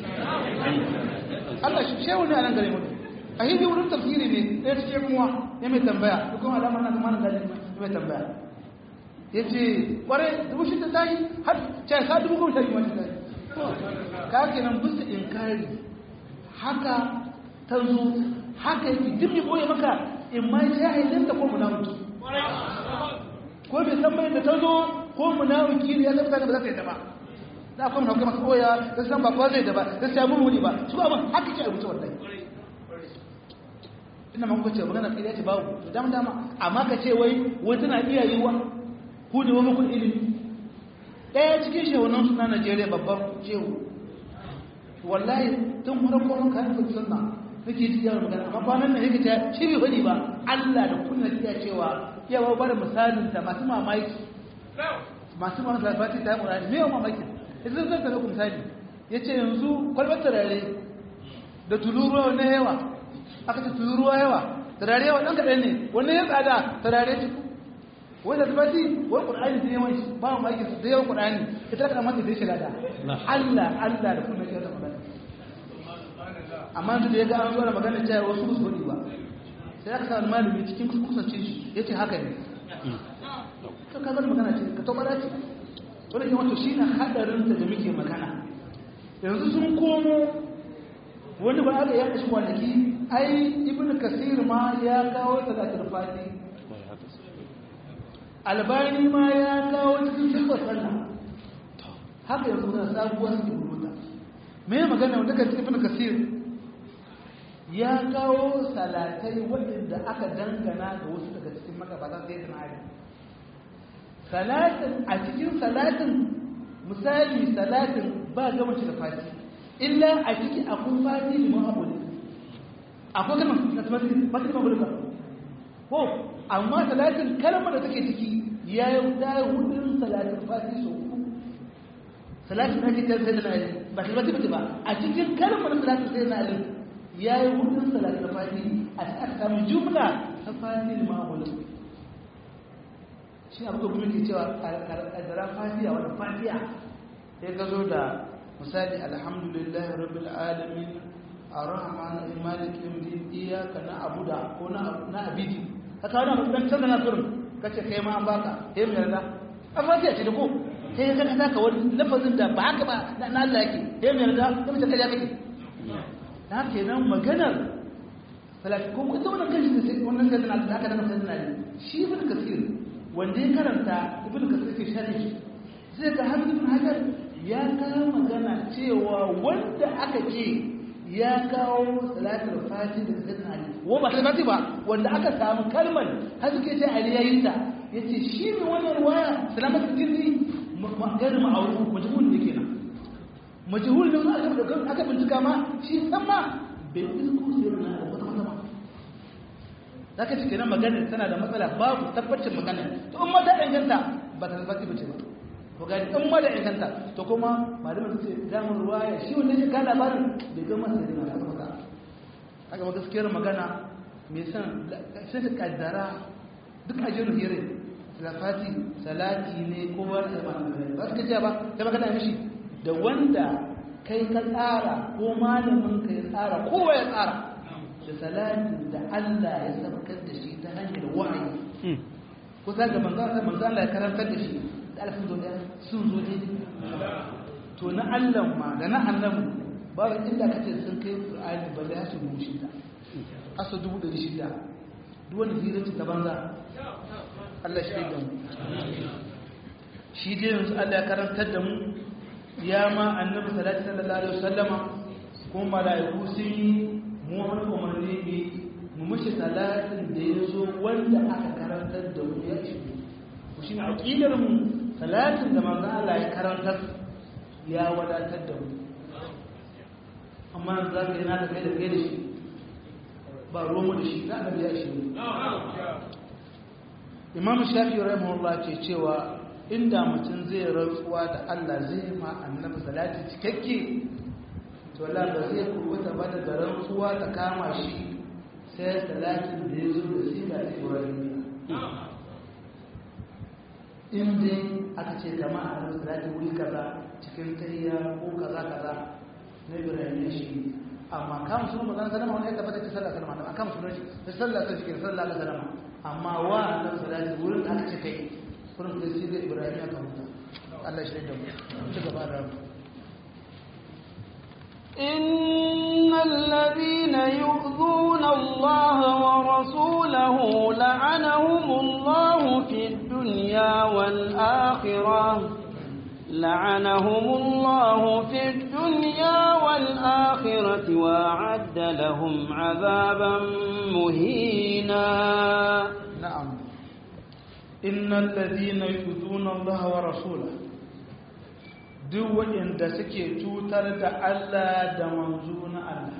Allah shi shehu ne a nan gare mu a hindi wurin tafsiri ne ɗaya cikin kuma ya mai tambaya dukkan alamar na kuma na dalilin ya mai tambaya ya ce kware dubu shida ta yi har ce ka dubu goma ta yi wani ta yi ka ke nan bisa inkari haka ta zo haka yake duk ya koya maka in ma jahilin ta ko munafiki ko bai san bai da ta zo ko munafiki ne ya zama ba za ta yi ta ba da akwai munafiki masu koya da san ba ko zai da ba da sai mun wuni ba su ba haka ke rubuta wallahi ina man kwace magana kai ya ce babu dama dama amma ka ce wai wai tana iya yiwa ku da wani kun ilimi ɗaya cikin shehunan suna najeriya babban shehu wallahi tun farko an kayan fi sunna nake ji yawon magana amma kwanan nan yake ta shi bai faɗi ba allah da kunna iya cewa yawa ba da misalin da masu mamaki masu mamaki da fati ta yi murari me yawan mamaki ita zan zan ku misali ya ce yanzu kwalbar turare da tuluruwa na yawa aka ce tuluruwa yawa turare yawa ɗan kaɗan ne wannan ya tsada turare wanda ta bati wani ƙur'ani da yawan shi ba mu aikin su da yawan ƙur'ani ita ka mata da shi lada Allah Allah da kuma shi da magana amma da ya ga an zo da magana cewa wasu su hudi ba sai aka sa malami cikin kusance shi yace haka ne to ka zama magana ce ka tabbata ce wanda ke wato shine hadarin da muke magana yanzu sun komo wani ba aka yanka shi kwanaki ai ibnu kasir ma ya kawo salatul fati albani ma ya kawo cikin shirka sallah haka yanzu na sabuwar su rubuta me magana wanda kan ibn kasir ya kawo salatai waɗanda aka dangana ga wasu daga cikin magabata sai da ali salatin a cikin salatin misali salatin ba ga mace da fati illa a ciki akwai fati liman abu ne akwai kalmar na fati fati liman abu ko amma salatin kalmar da take ciki ya yi da hudun salatin fati sau uku salatin na cikin sai da nari ba kalmar bace ba a cikin kalmar salatin sai da nari ya yi hudun salatin fati a aka samu jumla ta fati lima wani shi abu da kuma ke cewa ƙaddara fatiya wani fatiya sai ka zo da misali alhamdulillah rabbil alamin ar-rahman malik yawmiddin iyyaka na'budu ko na abidi ka kawo na dan canza na turin ka ce kai ma an baka sai mu yarda an fatiya ce da ko sai ya kana ka wani lafazin da ba haka ba na Allah yake sai mu yarda sai mu ta kaja kake ta kenan maganar salati ko ko wannan kanshi da sai wannan sai na da aka da sai na shi ibn kasir wanda ya karanta ibn kasir ke sharhi sai ga har ibn hajar ya kawo magana cewa wanda aka ce ya kawo salatul fati da sayyidina ali wa ba salati ba wanda aka samu kalmar har suke ce ali yayin ta yace shi ne wannan ruwaya salamatu jinni magana ma'ruf majhul ne kenan majhul ne aka da aka bincika ma shi san ma bai isku sayyidina ali wata wata ba zaka ce kenan magana tana da matsala babu tabbacin magana to in ma ta inganta ba ta tabbata ba ce ba ko gani in ma da inganta to kuma malamin su ce zamun ruwaya shi wanda ya ka labarin bai ga masa da na masa haka ba gaskiyar magana mai san sai ka kaddara duk ajiyar hire salafati salati ne ko wani zaman ba su kajiya ba ta magana mishi da wanda kai ka tsara ko malamin ka ya tsara kowa ya tsara da salatin da Allah ya sabakar da shi ta hanyar wahayi ko za ga manzo Allah ya karantar da shi da alfin zo sun zo ne to na Allah ma da na annabi ba inda kace sun kai Qur'ani ba da su mu shi da asa dubu ɗari shida duk wani hiraci ta banza Allah shi da mu shi dai yanzu Allah ya karantar da mu ya ma annabi sallallahu alaihi wasallama ko mala'iku sun yi mu wani umarni ne mu mishi salatin da ya zo wanda aka karantar da mu ya shi ku shi ne aƙidar mu salatin da manzo Allah ya karantar ya wadatar da mu amma za ka yi na da kai da kai da shi ba romo da shi za a biya shi imam shafi rahimahullah ke cewa inda mutum zai rantsuwa da Allah zai ma annabi salati cikakke to Allah ba zai kubuta ba da rantsuwa ta kama shi sai salatin da ya zo da siga ta ibrahimiya in dai aka ce kama a annabi salati wuri kaza cikin tayya ko kaza kaza na ibrahimiya shi amma kan sunan manzon sallama wani ya tabbata ta sallah sallama amma kan sunan shi ta sallah ta cikin sallah ta sallama amma wa annabi salati wurin da aka ce kai wurin da sai da ibrahim ya kamuta Allah shi da mu ci gaba da mu إن الذين يؤذون الله ورسوله لعنهم الله في الدنيا والآخرة لعنهم الله في الدنيا والآخرة وأعد لهم عذابا مهينا نعم إن الذين يؤذون الله ورسوله duk waɗanda suke cutar da Allah da manzo na Allah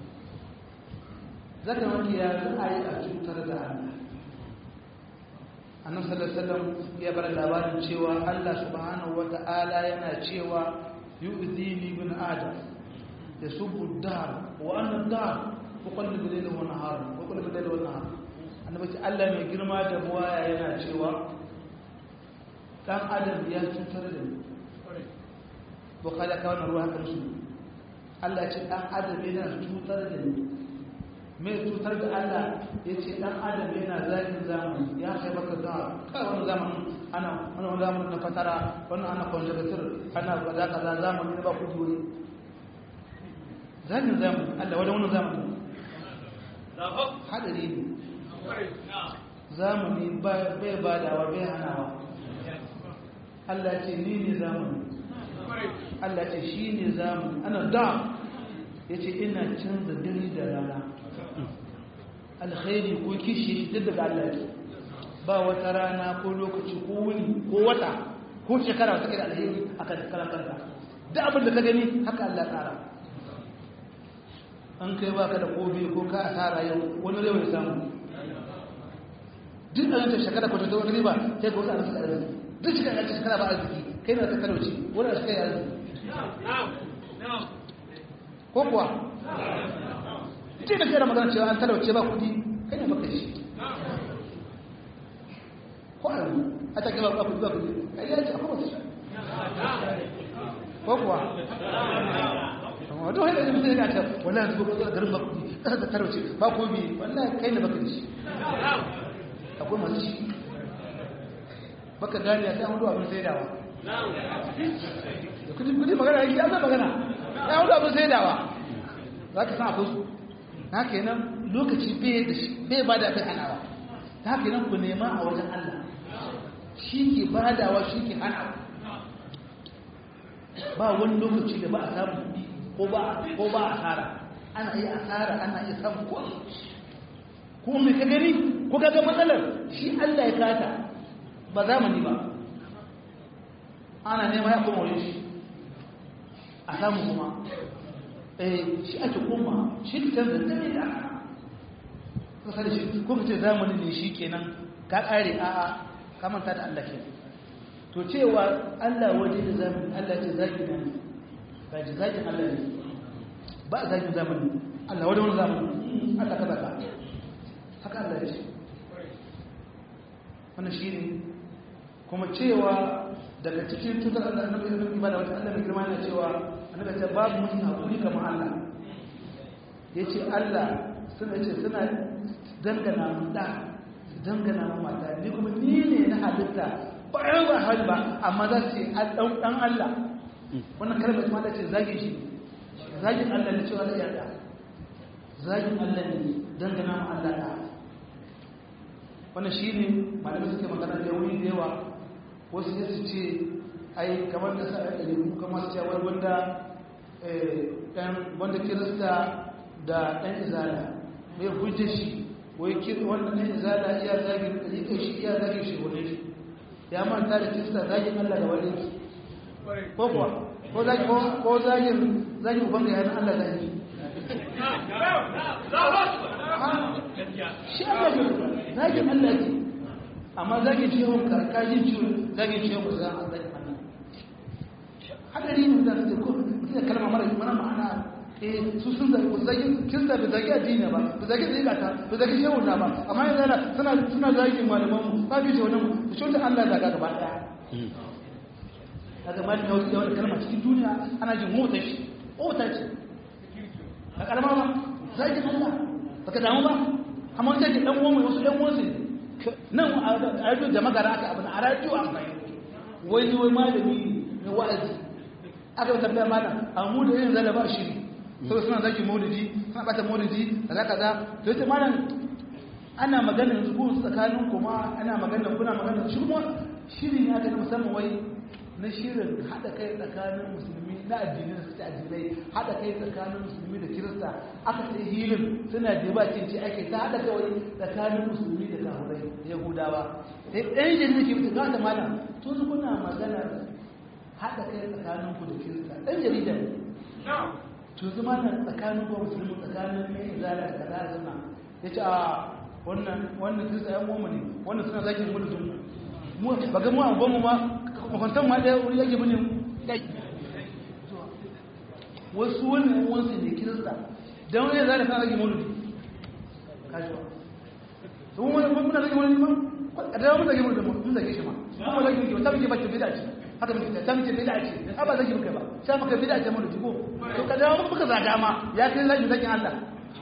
zaka wani ya za a yi a cutar da Allah annabi sallallahu alaihi wasallam ya bar labarin cewa Allah subhanahu wata'ala yana cewa yu'dini bin adam yasubbu ad-dahr wa anna ad-dahr tuqallibu layla wa nahara wa tuqallibu layla wa nahara annabi ce Allah mai girma da buwaya yana cewa dan adam ya cutar da ni bukhari ka wannan ruwa haka musu Allah ce dan adam yana cutar da ni mai cutar da Allah ya ce dan adam yana zagin zamani ya kai baka da kai wannan zamanin ana wannan zamanin na fatara wannan ana conservator ana kaza kaza zamani na ba ku dole zagin zamani Allah wani wannan zamani hadari ne zamani bai badawa bai hanawa Allah ce ni ne zamani Allah ce shi ne zamani ana da ya ce ina canza dare da rana alkhairi ko kishi duk daga Allah ce ba wata rana ko lokaci ko wuni ko wata ko shekara wata da alheri a kan karan kanka duk abin da ka gani haka Allah tsara an kai baka da kobe ko ka asara yau wani rewa ya samu duk da yanzu shekara ko ta wani riba sai ka wata arziki arziki duk cikin yanzu shekara ba arziki kai na ta talauci wani a cikin arziki ko kuwa ce da kera magana cewa an talauce ba kudi kai ne baka shi ko a yanzu a ta gaba ba kudi ba kudi kai ya ce akwai wasu ko kuwa amma duk hanyar da mutum ya ce wannan yanzu ko garin ba kudi kasa ta talauce ba kudi wannan kai ne baka shi akwai masu shi baka gani ya sai an hudu abin saidawa da kudi kudi magana ya zai magana ya hudu abin saidawa za ka san akwai su na kenan lokaci bai ba da abin hanawa ta kenan ku nema a wajen Allah shi ke badawa shi ke hanawa ba wani lokaci da ba a samu ko ba a asara ana iya asara ana iya samu ko ko mai ka gani ko ka ga matsalar shi Allah ya kata ba zamani ba ana nema ya kuma wani shi a samu kuma eh shi ake kuma shi ka canza dare da kasa da shi ko ka ce zamani ne shi kenan ka kare a'a ka manta da Allah ke to cewa Allah waje da zamani Allah ce zaki ne ba ji zakin Allah ne ba zakin zamani Allah waje wani zamani Allah kaza ka haka Allah ya ce wannan shi ne kuma cewa daga cikin cutar Allah annabi annabi ibada wata Allah mai girma yana cewa annabi ce babu mutum hakuri kamar Allah yace Allah suna ce suna dangana mu da dangana mu mata ni kuma ni ne na halitta ba yan ba hali ba amma za su ce dan dan Allah wannan kalmar ma da ce zagin shi zagin Allah ne cewa da yarda zagin Allah ne dangana mu Allah da wannan shi ne malamai suke magana da wuri da yawa wasu ya su ce ai kamar da sa'a da lebu kamar su cewa wanda ɗan wanda kirista da ɗan izala mai hujjar shi wai kiri wannan ɗan izala iya zagin ɗariƙar shi iya zagin shi wani shi ya manta da kirista zagin allah da wani shi ko kuwa ko zagin zagin uban ga yanar allah zagi shi allah ne zagin allah ce amma zagin ciwon karkashin ciwon zagin ciwon ba za a zagin allah hadari ne da su ko mutum da kalma mara mana ma'ana eh su sun zagi ku zagi kin da zagi addini ba ku zagi zai ta ku zagi shehu na ba amma yanzu ana suna suna zagi malaman mu ba bi ce wannan ku shi Allah daga gaba daya daga malin yau da wani kalma cikin duniya ana jin mota shi mota ce a kalma ba zagi Allah baka damu ba amma wata ke dan uwan wasu dan uwan su nan a radio da magara aka abin a radio an bayyana wani wai malami ne wa'azi aka tambaya mana a mu da yin zalaba shiri saboda suna zaki maulidi suna bata maulidi kaza kaza to yace malam ana magana yanzu ko tsakanin kuma ana magana kuna magana shi kuma shiri ne aka musamman wai na shirin hada kai tsakanin musulmi na addini da suke addinai hada kai tsakanin musulmi da kirista aka sai hilin suna da ce ake ta hada kai tsakanin musulmi da kafirai da yahudawa sai ɗan jirgin ke mutu gata malam tun kuna magana haɗa kai tsakanin ku da kirista ɗan jarida ne to zama na tsakanin ku musulmi tsakanin mai izala da kaza suna ya ce a wannan wannan kirista yan goma ne wannan suna zaki mu da sun mu ba ga mu abubuwan mu ma makwantan ma ɗaya wuri yake bane wasu wannan wansu ne kirista don wani izala kana zaki mauludi kashewa to mun muna zaki mauludi ma a da mun zaki mauludi mun zaki shi ma kuma zaki mauludi ta muke bacci bida ce haka muke ta muke bida ce a ba zaki muke ba sai muka bida ce mauludi ko to ka dawo muka zaga ma ya kai zaki zaki Allah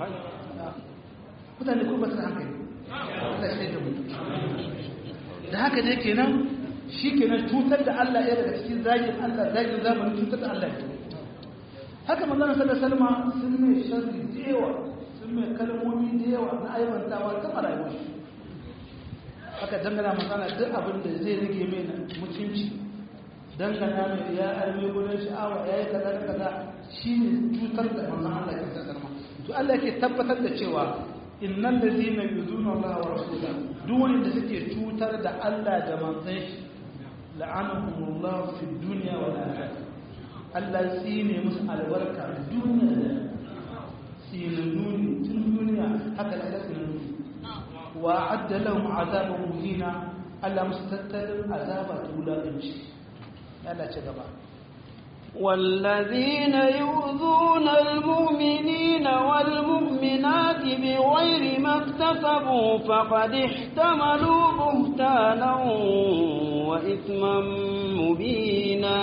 mutane ko ba su hankali Allah sai da mu da haka dai kenan shi kenan cutar da Allah ya daga cikin zagin Allah zagin zamanin cutar da Allah ya haka manzon sallallahu alaihi wasallam sun mai sharri da yawa sun mai kalmomi da yawa na aiwantawa ta rayuwar shi haka dangana magana duk abin da zai rage mai mutunci dangana mai ya arme gudun sha'awa ya yi kaza da kaza shi ne cutar da manzon Allah ya ta sarma to Allah yake tabbatar da cewa innal ladina yuzuna Allah wa rasulahu duk wanda suke cutar da Allah da manzon shi la'anahumullahu fid dunya wal akhirah Allah tsine musu albarka duniya da tsinannu ne tun duniya haka da tsinannu wa adda lahum azaban muhina Allah musu tattalin azaba ta wulaƙanci Allah ce gaba والذين يؤذون المؤمنين والمؤمنات بغير ما اكتسبوا فقد احتملوا بهتانا وإثما مبينا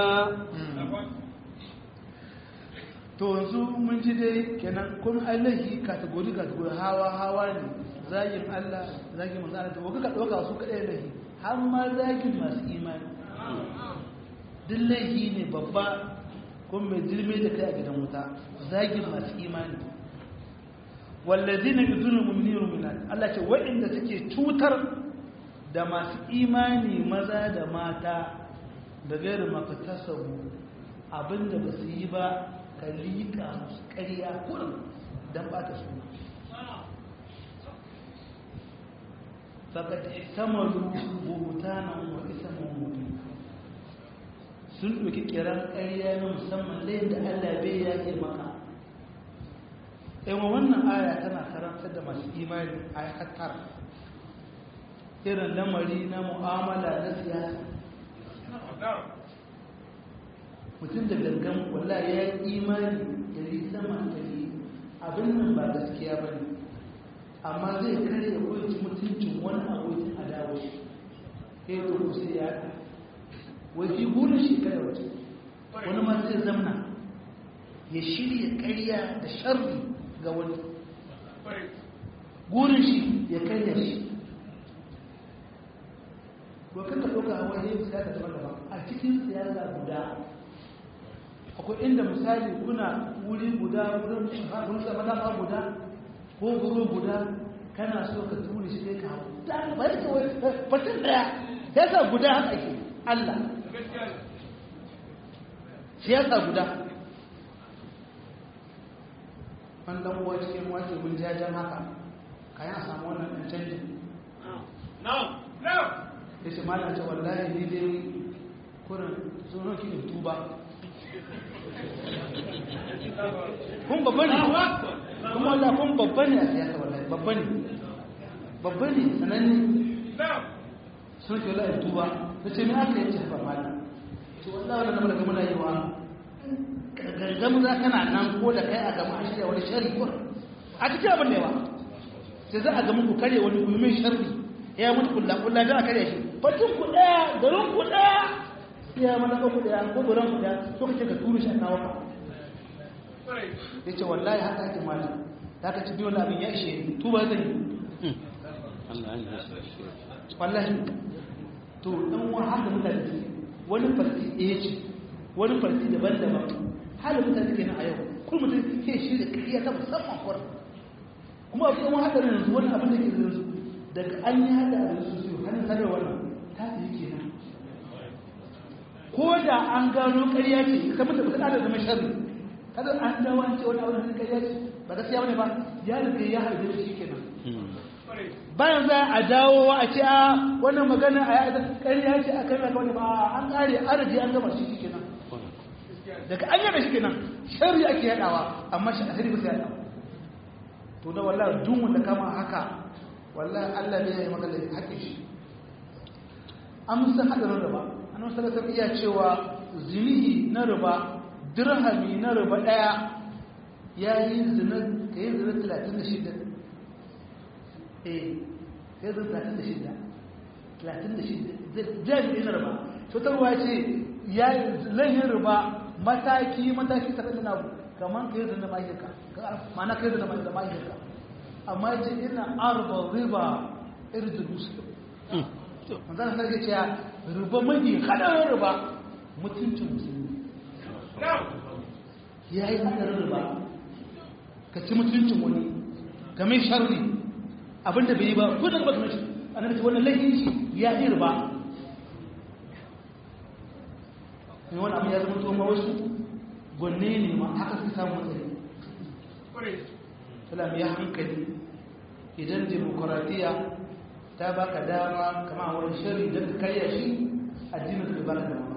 to yanzu mun ji dai kenan kun allahi kategori kategori hawa hawa ne zagin Allah zagin manzo Allah to ka dauka su kadai lahi har ma zagin masu imani duk laifi ne babba kuma mai jirme da kai a gidan wuta zagin masu imani wallazina yuzuna mu'minina mu'minat Allah ce waɗanda suke cutar da masu imani maza da mata da gairu makatasabu abinda ba su yi ba ka liƙa musu ƙarya kurin don ba ta suna fakat samaru buhutanan wa isamun mutum sun ɗauki kiran ƙarya na musamman layin da allah bai ya ke maka yawan wannan aya tana karantar da masu imani a hatar irin lamari na mu'amala na siyasa mutum da gangan walla ya yi imani dari sama dari abin nan ba gaskiya ba ne amma zai kare ya koyi mutuncin wani abokin adawa shi sai ya ɗauko sai ya haɗa waje burin shi kada waje wani ma zai zamna ya shirya ƙarya da sharri ga wani gurin shi ya karya shi wakil da ɗauka a wani siyasa daban-daban a cikin siyasa guda akwai inda misali kuna wuri guda wurin sama dama guda ko guru guda kana so ka turi shi kai kawo ba ya kawai fatin daya ya sa guda haka ke allah siyasa guda wanda uwa cikin wace mun jajen haka kayan a samu wannan ɗan canjin ya ce malam ce wallahi ni dai kurin tsoron ki in tuba kun babba ne kuma wanda kun babba ne a siyasa wallahi babba ne babba ne sananne sun ke wallahi tuba da ce ni aka yi ce ba malam ce wallahi wanda zama daga muna yi wa gargamu za kana nan ko da kai a gama a shirya wani shari kur a cikin abin da yawa sai za a gama ku karye wani gulmin sharri ya mutu kulla kulla da aka karye shi fatin ku daya garin ku daya ya mana ku daya ko garin ku daya so kace ka turu shi a kawo ka yace wallahi haka ake mali da ka ci biyo abin ya ishe ni tuba zai wallahi to dan wani haka mutane wani farti ɗaya ce wani farti daban-daban halin mutane suke nan a yau kun mutum ke shi da kariya ta musamman kwar kuma abu yawan hadarin yanzu wani abin da ke yanzu daga an yi hada a yanzu su hannun sadar wannan ta fi yake nan ko da an gano kariya ce kamar da mutum da zama sharri kada an dawo an ce wani abin da kariya ce ba gaskiya bane ba ya riga ya harbe shi kenan bayan za a dawo a ce a wannan magana a yada kariya ce a kai wani ba an kare araji an gama shi kenan daga an yada shi kenan sharri ake yadawa amma shi a ba sai yadawa to da wallahi duk wanda kama haka wallahi Allah ne ya yi maka hakkin shi amsa hadarin riba annabi sallallahu alaihi iya cewa zinihi na riba dirhami na riba daya yayi zina kai zina 36 eh kai zina 36 36 jami'in riba to tarwa ce yayi lahin riba mataki mataki ta kan na kaman kai zina mahirka ma'ana kai zina mahirka amma ce ina arba riba irdul muslim manzan sarki ce riba mafi hadarin riba mutuncin musulmi ya yi hadarin riba ka ci mutuncin wani ka mai sharri abinda bai yi ba ko da ba kamar shi annabi ce wannan laifin shi ya yi riba ne wani abu ya zama tuwon ma wasu gwanne ne ma haka suka samu matsayi salam ya hankali idan demokuraɗiyya ta baka dama kama wani shari don ka karya shi addinin ka baka dama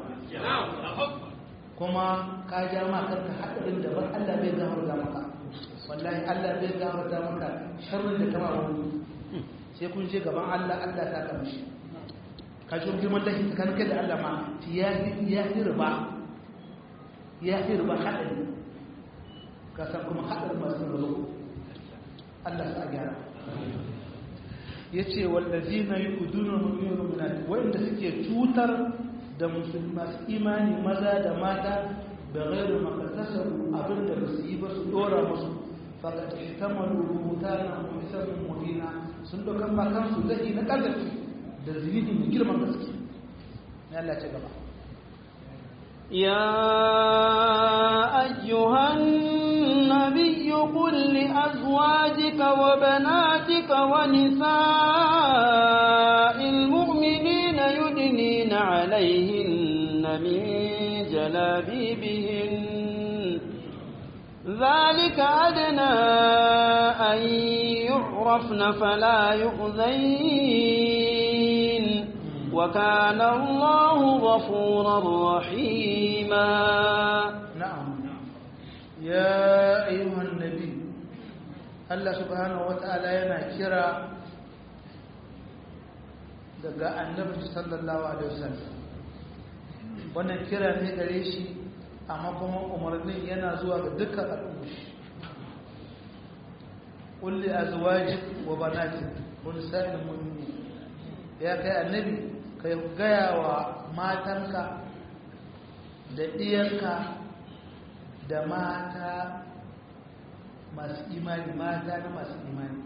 kuma ka ja ma kanka haɗarin da ban Allah bai gamar da maka wallahi Allah bai gamar da maka sharrin da kama wani sai kun je gaban Allah Allah ta kama shi ka ji girman lahi tsakanin kai da Allah ma ya ya riba ya riba haɗari ka san kuma haɗarin masu riba Allah sa gyara ya ce wallazi na yi kudunar mulmiyar minati wanda suke cutar da musulmi masu imani maza da mata da gairu makasasar abin da ba su yi ba su dora musu fakata ta malubuta na musamman muhina sun dokan makansu zai na ƙarfafi da zinihi mai girman gaske ya Allah ce gaba يا أيها النبي قل لأزواجك وبناتك ونساء المؤمنين يدنين عليهن من جلابيبهن ذلك أدنى أن يعرفن فلا يؤذين وكان الله غفورا رحيما نعم يا أيها النبي الله سبحانه وتعالى ينا كرا daga annabi sallallahu alaihi wasallam wannan kira ne gare shi amma kuma umarnin yana zuwa ga dukkan al'umma kulli azwajik wa banatik kun sa'il mu'minin ya kai annabi kai gaya wa matanka da ɗiyanka da mata masu imani mata na masu imani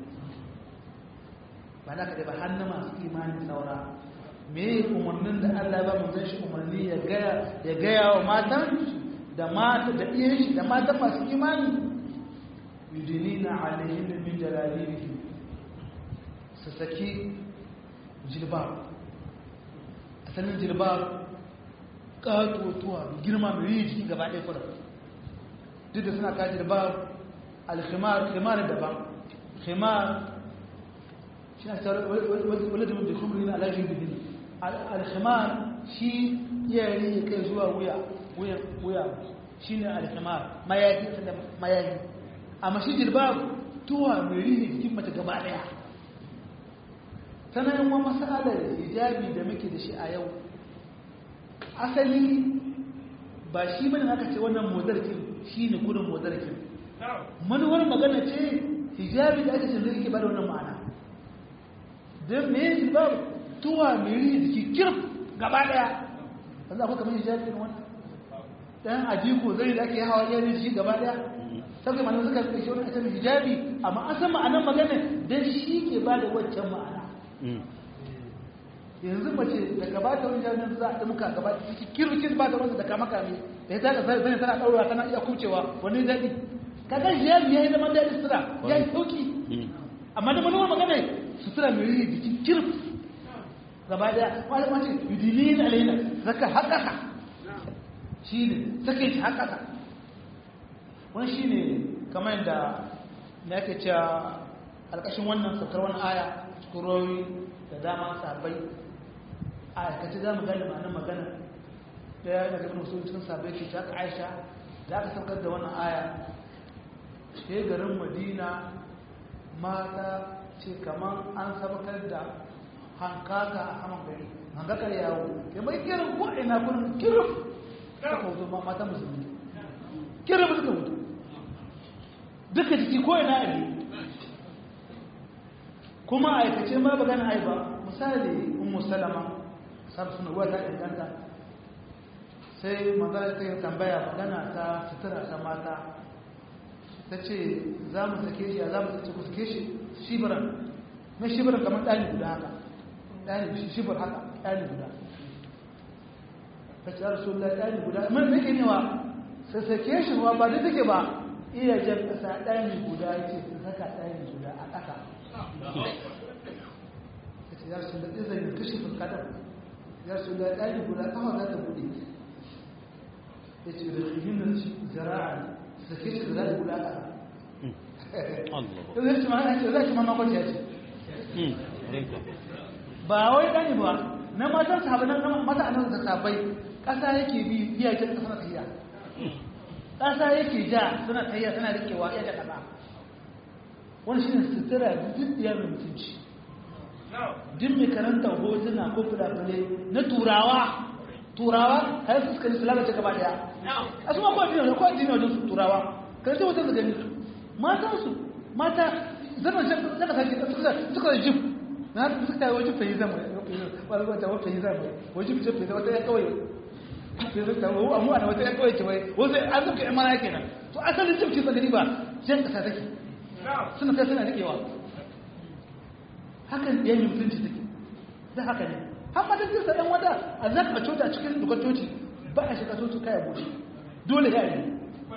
ba na kaɗai ba hannu masu imani saura me umarnin da Allah ba mutum shi umarni ya gaya wa matan da mata da ɗiyan shi da mata masu imani yudinina alayhin min jalalihi su saki jilbab asalin jilbab ƙatotuwa girma mai yi jiki gaba ɗaya kudu duk da suna kaji jilbab alkhimar khimar daban khimar shi na tsara wani da mutu kuma yana alajin bidin alkhimar shi yari ya kai zuwa wuya wuya shi ne alkhimar mayayi mayayi amma shi jilbab tuwa mai rini jikin mace gaba ɗaya tana yin wa masalar hijabi da muke da shi a yau asali ba shi bane aka ce wannan modarkin shi ne gudun modarkin manuwar magana ce hijabi da ake ce zai ke bada wannan ma'ana don me yi ba tuwa miri jiki kirf gaba daya wanda akwai kamar hijabi ne wannan dan ajiko zai da ake hawa yanin jiki gaba daya saboda malamai suka kai shi wani a cikin hijabi amma an san ma'anar magana dan shi ke bada waccan ma'ana yanzu mace da gabata wani jami'in za a muka gabata ciki kirkin ba ta wasu da kama kame da ya taka zai tana ɗaura tana iya kucewa wani daɗi kaga shi ya yi zaman daɗi sutura ya yi sauki amma da manuwa magana sutura mai yi jikin kirf gaba daya wani mace yudilin alaina saka haƙasa shi ne sake shi haƙasa wani shi ne kamar yadda na yake cewa alƙashin wannan saukar wani aya cikin rawi da dama sabai a aikace za mu gane ma'anar magana da ya daga ibn musulun cikin sabai ke ta aisha da aka saukar da wannan aya ke garin madina mata ce kamar an sabakar da hankaka a saman gari hankakar yawo ya mai kirin ko ina kurin kirin suka wuto mata musulmi kirin suka wuto duka jiki ko ina a kuma aikace ma ba gana ai ba misali ummu salama sar suna ruwa ta inganta sai magana ta yi tambaya magana ta sutura ta mata ta ce za mu sake shi za mu sake ku sake shi shibiran na shibiran kamar ɗani guda haka ɗani shibir haka ɗani guda ta ce rasu da ɗani guda man nake newa sai sake shi ba ba da take ba iya jan ƙasa ɗani guda ce su saka ɗani guda a ƙasa ya rasu da izinin kashe fulkadar ya rasu da ɗani guda ƙafa za ta buɗe ya ce da himin zira'a da ke shi zira'a guda ƙasa zai ci ma ce zai ci ma makon ya ce ba wai ɗani ba na matan sahabai na mata a nan da sahabai ƙasa yake bi iyayen ƙasa na tafiya ƙasa yake ja suna tafiya suna rikewa iya da ƙasa wani shi ne sutura duk ya mai mutunci duk mai karanta hotuna ko fulafule na turawa turawa har su suka yi sulama ce gaba daya a su ma ko addini ko addini wajen su turawa karanta hoton su gani matan su mata zama zaka sake suka suka jif na suka yi wajen fayi zama wani wata wata fayi zama wajen jif fayi wata ya kawai sai suka wo amma ana wata ya kawai ce wai wasu an zuka yan mana kenan to asalin jif ce tsagani ba jan kasa take suna kai suna rikewa hakan ya yi mutunci take da haka ne har ma duk sa ɗan wata a za ka coci a cikin dukkan coci ba a shiga coci kaya buɗe dole ya yi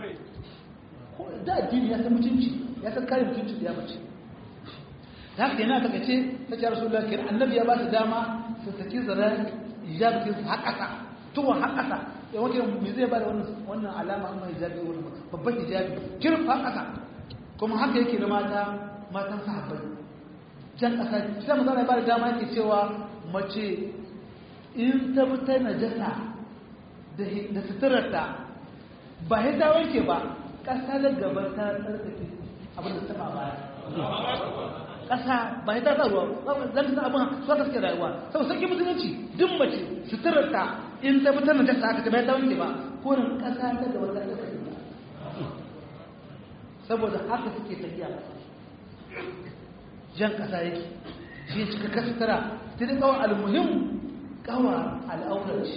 da addini ya san mutunci ya san kare mutunci da ya mace da haka yana taka ce ta ce rasulullah kenan annabi ya ba su dama su saki zara hijabi su haƙasa tuwon haƙasa ya wanke me zai ba da wannan alama amma hijabi wannan babban hijabi kirf haƙasa kuma haka yake da mata matan sahabbai can ƙasa sai mu zana ba da dama yake cewa mace in ta fita najasa da suturarta ba ya ta wanke ba ƙasa da gaban ta tsarkake abin da ta ba baya ƙasa ba ya ta sa ruwa zan ta abin su ka suke rayuwa sau sarki musulunci duk mace suturarta in ta fita najasa aka ta ba ya ta wanke ba korin ƙasa ta gaban ta tsarkake saboda haka suke tafiya jan kasa yake shi cika kastara ta da kawai almuhim kawa al'aurar ce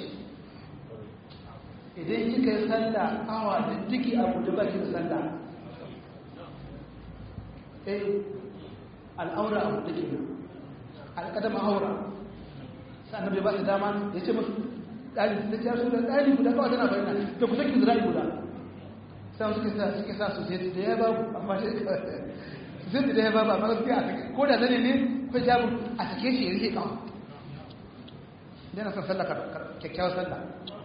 idan kika yi sallah kawa da duki abu da baki da sallah eh al'aura abu da ke alƙadama aura sannan bai ba su dama ya ce musu ɗali da ta su da ɗali guda kawai tana bayyana da ku saki zira'i guda sai suke sa suke sa su sai da ya babu amma shi su sai da ya babu amma gaskiya a sake ko da zane ne ko jabu a sake shi ya rike kawo yana son sallah kyakkyawar sallah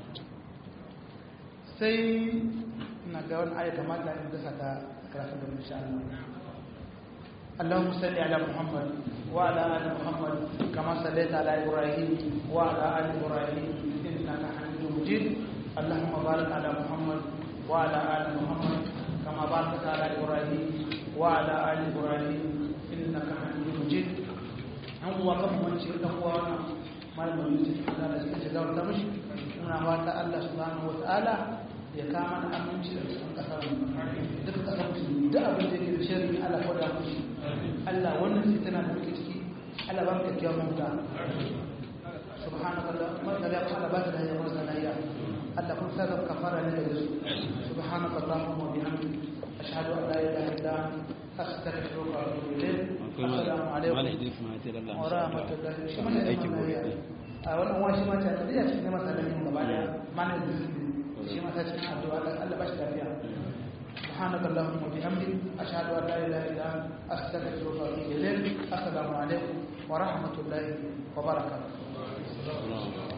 sai ina ga wani aya kamata in dasa ta karatun da insha Allah اللهم صل على محمد وعلى ال محمد كما صليت على ابراهيم وعلى ال ابراهيم انك حميد مجيد اللهم بارك على محمد وعلى ال محمد كما باركت على ابراهيم وعلى ال ابراهيم انك حميد مجيد an uwa kan wance dan uwa na malamin yusuf da Allah shi shiga wata mishi muna fata Allah subhanahu wataala ya kama da aminci da cikin kasar duka kasar musulmi duk abin da yake da shirin Allah ko da mushi Allah wannan fitina da muke ciki Allah ba mu kyakkyawan mafita subhanaka Allah da ya fara ba ta da yawan sanayya Allah kun sa zaka kafara ne da su subhanaka Allahumma wa bihamdik ashhadu an la ilaha illa anta astaghfiruka wa atubu ilayk assalamu alaikum wa rahmatullahi wa barakatuh a wannan wani ma ta da cikin masallaci gaba daya mana da shi ma ta cikin addu'a Allah ba shi lafiya سبحانك اللهم وبحمدك أشهد أن لا إله إلا أنت أستغفرك وأتوب إليك السلام عليكم ورحمة الله وبركاته